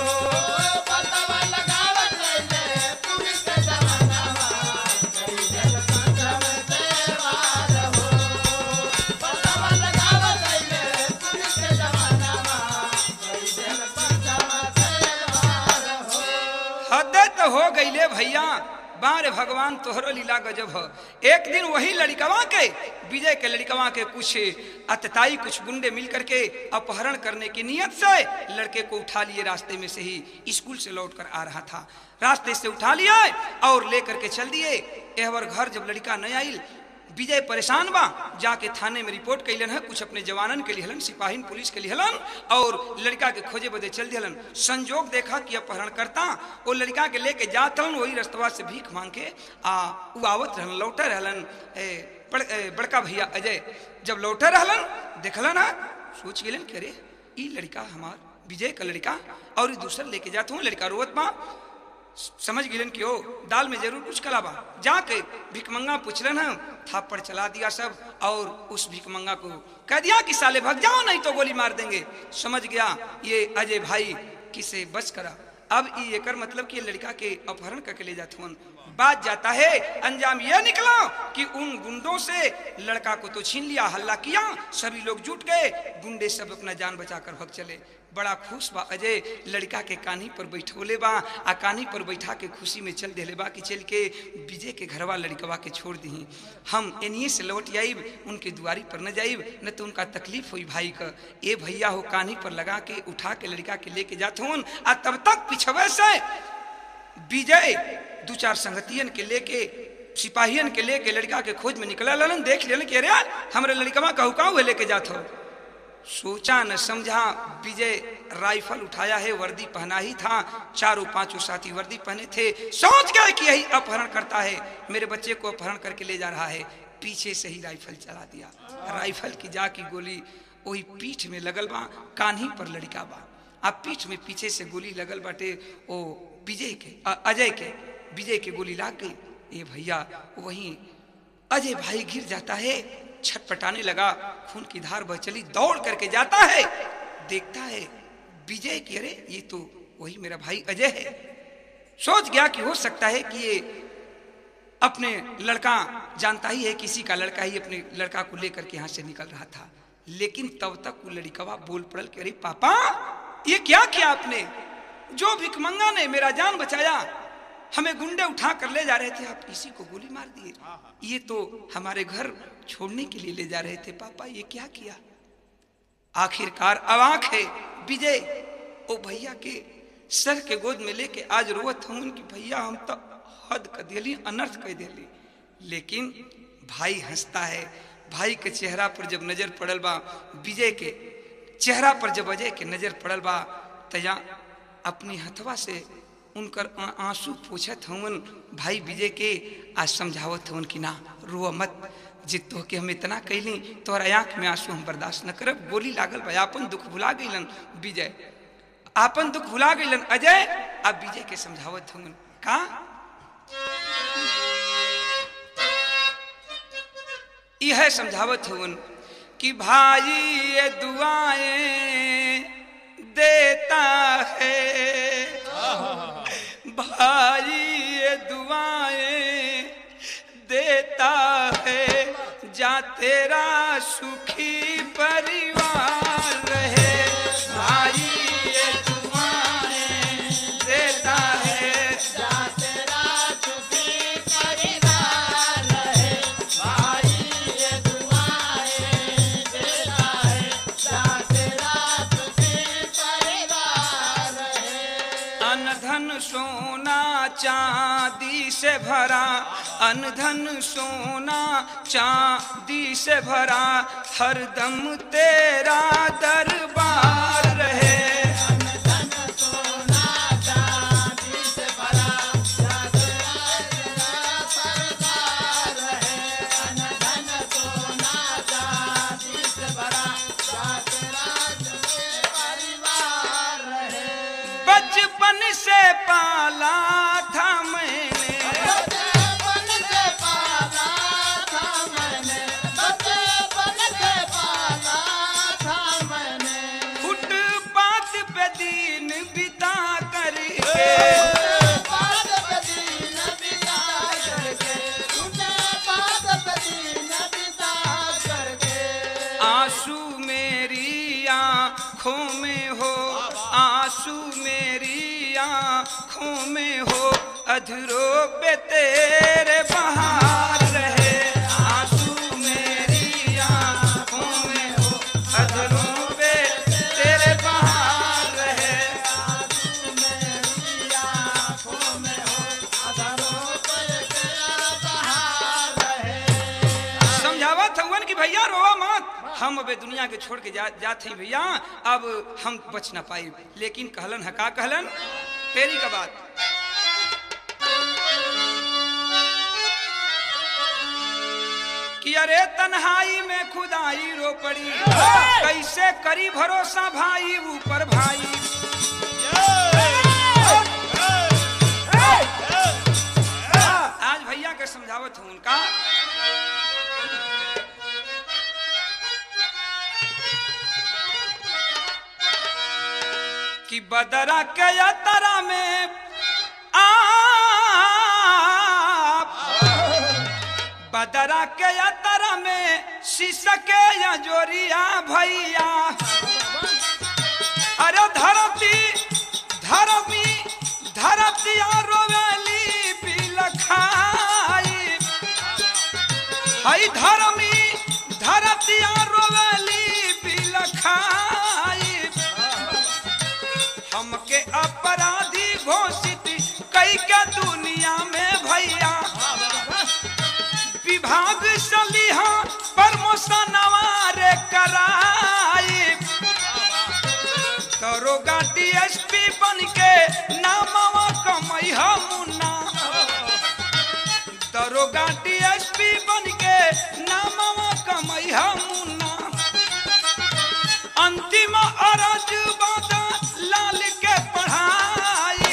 हद तो हो गईले भैया बारे भगवान तोहरो लीला गजब हो एक दिन वही लड़कवा के विजय के लड़कवा के कुछ अतताई कुछ गुंडे मिल करके अपहरण करने की नियत से लड़के को उठा लिए रास्ते में से ही स्कूल से लौट कर आ रहा था रास्ते से उठा लिया और लेकर के चल दिए एहवर घर जब लड़का न आई विजय परेशान बा जाके थाने में रिपोर्ट कैलन है कुछ अपने जवानन के लिहलन सिपाहीन पुलिस के लिहलन और लड़का के खोजे बदे चल दिहलन संजोग देखा कि अपहरण करता वो लड़का के लेके जात हलन वही रस्तवा से भीख मांग के आ उ आवत रहलन लौटे रहलन ए, बड़, ए, बड़का भैया अजय जब लौटे रहलन देखलन ना सोच गेलन कि अरे ई लड़का हमार विजय का लड़का और ई दूसर लेके जात हूँ लड़का रोवत बा समझ गिलन कि ओ दाल में जरूर कुछ कला बा जाके भिकमंगा पूछलन है थापड़ चला दिया सब और उस भिकमंगा को कह दिया कि साले भग जाओ नहीं तो गोली मार देंगे समझ गया ये अजय भाई किसे बच करा अब ये एकर मतलब कि ये लड़का के अपहरण करके ले जाते हुन बात जाता है अंजाम यह निकला कि उन गुंडों से लड़का को तो छीन लिया हल्ला किया सभी लोग जुट गए गुंडे सब अपना जान बचाकर भग चले बड़ा खुश बा अजय लड़का के कान्ही पर बैठोले बा आ कान्ही पर बैठा के खुशी में चल देले बा कि चल के विजय के घरवा लड़कवा के छोड़ दी हम एनिए से लौट आईब उनके दुआरी पर न जाइब न तो उनका तकलीफ हुई भाई का ए भैया हो कान्ही पर लगा के उठा के लड़का के लेके जाते हूँ आ तब तक पिछवे से विजय दो चार संगतियन के लेके सिपाहियन के लेके लड़का के खोज में निकला लन देख लेन कि अरे यार हमारे लड़कवा कहू कहू है लेके जात हो सोचा न समझा विजय राइफल उठाया है वर्दी पहना ही था चारों पांचों साथी वर्दी पहने थे सोच गए कि यही अपहरण करता है मेरे बच्चे को अपहरण करके ले जा रहा है पीछे से ही राइफल चला दिया राइफल की जा की गोली वही पीठ में लगल बा कान्ही पर लड़का बा अब पीठ में पीछे से गोली लगल बाटे ओ विजय के अ- अजय के विजय के गोली लाग गई ये भैया वहीं अजय भाई गिर जाता है छटपटाने लगा खून की धार बह चली दौड़ करके जाता है देखता है विजय की अरे ये तो वही मेरा भाई अजय है सोच गया कि हो सकता है कि ये अपने लड़का जानता ही है किसी का लड़का ही अपने लड़का को लेकर के यहाँ से निकल रहा था लेकिन तब तक वो लड़कवा बोल पड़ल कि अरे पापा ये क्या किया आपने जो भिकमंगा ने मेरा जान बचाया हमें गुंडे उठा कर ले जा रहे थे आप इसी को गोली मार दिए ये तो हमारे घर छोड़ने के लिए ले जा रहे थे पापा ये क्या किया आखिरकार अवाक है विजय ओ भैया के सर के गोद में लेके आज रोवत हूँ उनकी भैया हम तो हद कर दिली अनर्थ कर दिली लेकिन भाई हंसता है भाई के चेहरा पर जब नजर पड़ल बा विजय के चेहरा पर जब अजय के नजर पड़ल बा तया अपनी हथवा से उनकर आ- आंसू पूछत हवन भाई विजय के आज समझावत हवन कि ना रो मत जितो के हम इतना कैली तोहरा आंख में आंसू हम बर्दाश्त न करब गोली लागल बा आपन दुख भुला गईलन विजय आपन दुख भुला गईलन अजय अब विजय के समझावत हवन का यह समझावत हवन कि भाई ये दुआएं देता है भाई ये दुआएं देता है जा तेरा सुखी परिवार रहे भाई ये दुआएं देता है जा तेरा सुखी परिवार रहे भाई ये दुआएं देता है जा तेरा सुखी परिवार रहे अनधन सोना चांदी से भरा अनधन सोना चांदी से भरा हरदम तेरा दरबार रहे धन सोना चांदी से भरा जा तेरा सरदार रहे धन धन सोना चांदी से भरा जा तेरा परिवार रहे बचपन से पाला था मैंने बचपन से पाला था मैंने बचपन से पाला था मैंने फुटपाथ पे दिन बिता करके बात बदी नबी करके उसे बात बदी नबी करके आंसू मेरी आंखों में हो आंसू मेरी आंखों में हो अधरों पे तेरे बहार रहे आंसू मेरी आंखों में हो अधरों पे तेरे बहार रहे मेरी आँखों में हो अधरों पर तेरा बहार रहे समझावत हवन कि भैया रोवा मत हम अबे दुनिया के छोड़ के जा जात हई भैया अब हम बच ना पाई लेकिन कहलन है का कहलन तेरी का बात कि अरे तन्हाई में खुदाई रो पड़ी कैसे करी भरोसा भाई ऊपर भाई आज भैया के समझावत हूँ उनका कि बदरा के यात्रा में आप बदरा के यात्रा में शीशके या जोरिया भैया अरे धरती धरमी धरती रोवेली बिलखाई हई धरमी धरती रोवेली बिलखाई हमके अपराधी घोषित कई के दुनिया में भैया विभाग सलीहा प्रमोशन रे कराई दरोगा डीएसपी बन के नामवा कमई मुन्ना दरोगा डीएसपी बन के नामवा कमई मुन्ना अंतिम अरज बादा लाल के पढ़ाई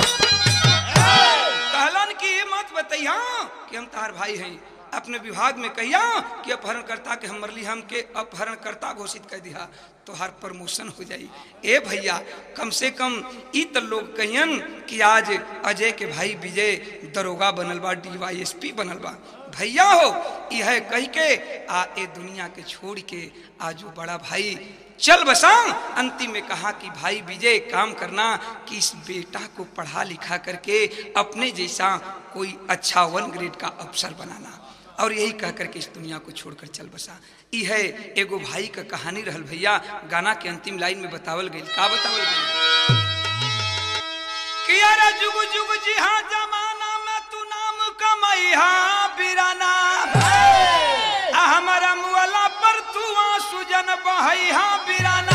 कहलन की मत बतैया कि हम तार भाई हैं अपने विभाग में कहिया कि अपहरणकर्ता के हम मरली हम के अपहरणकर्ता घोषित कर दिया तो हर प्रमोशन हो जाई ए भैया कम से कम ई त लोग कहियन कि आज अजय के भाई विजय दरोगा बनल बा डीवाईएसपी बनल बा भैया हो यह कह के आ ए दुनिया के छोड़ के आज वो बड़ा भाई चल बसा अंतिम में कहा कि भाई विजय एक काम करना कि इस बेटा को पढ़ा लिखा करके अपने जैसा कोई अच्छा वन ग्रेड का अफसर बनाना और यही कह करके इस दुनिया को छोड़कर चल बसा ई है एगो भाई का कहानी रहल भैया गाना के अंतिम लाइन में बतावल गई का बतावल गई कि अरे जुग जुग जी हाँ जमाना में तू नाम कमैहा बिराना आ हमारा मुअला पर तू आंसू जन बहैहा बिराना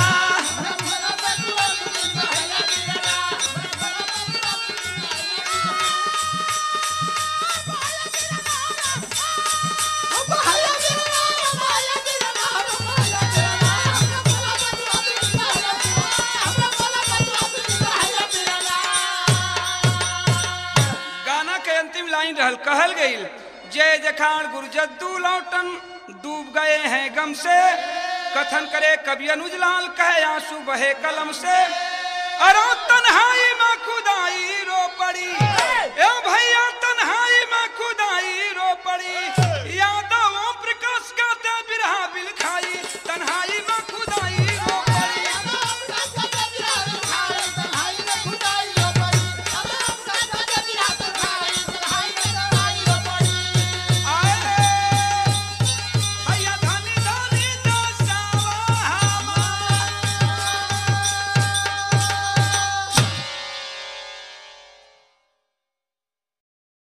गाना के अंतिम लाइन रहल कहल गई जय जखान गुरजद्दू लौटन डूब गए हैं गम से कथन करे कवि अनुज लाल कहे आंसू बहे कलम से अरो तन्हाई